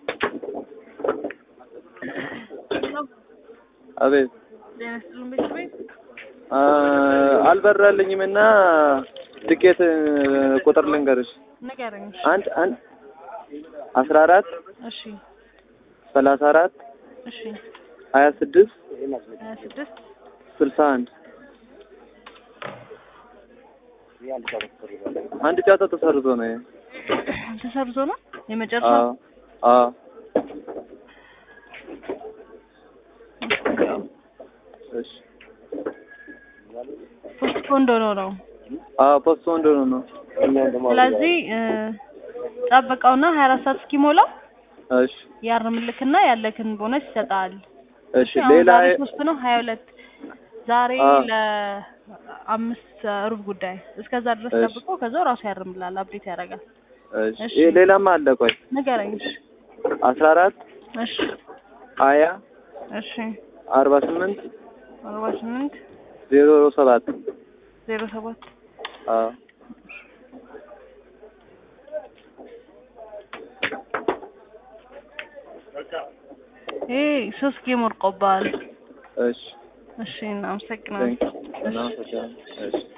አቤት ጤና ይስጥልን ቤት ቤት አ አልበራልኝም እና ትኬት ቁጥር ልንገርሽ ንገረኝ። እሺ። አንድ አንድ አስራ አራት እሺ ሰላሳ አራት እሺ ሀያ ስድስት ሀያ ስድስት ስልሳ አንድ አንድ ጨዋታ ተሰርዞ ነው ይሄ። ተሰርዞ ነው የመጨረሻው። አዎ አዎ እሺ ፖስት ፖንድ ሆኖ ነው። አዎ ፖስት ወንዶ ነው ስለዚህ እ ጠብቀውና ሀያ አራት ሰዓት እስኪሞላው እሺ ያርምልክና ያለክን ቦነስ ይሰጣል። እሺ አሁን ሌላ ዛሬ ሶስት ነው ሀያ ሁለት ዛሬ አዎ። ለአምስት ሩብ ጉዳይ እስከዛ ድረስ እሺ። ጠብቆ ከዛው ራሱ ያርምላል፣ አፕዴት ያደርጋል። እሺ እሺ። ይሄ ሌላም አለ ቆይ ንገረኝ። እሺ አስራ አራት እሺ ሀያ እሺ አርባ ስምንት አርባ ስምንት ዜሮ ሰባት ዜሮ ሰባት አዎ ይሄ ሶስት ጌም ወርቆብሃል። እሺ እሺ እናመሰግናለን። ቴንክ እናመሰግናለን እሺ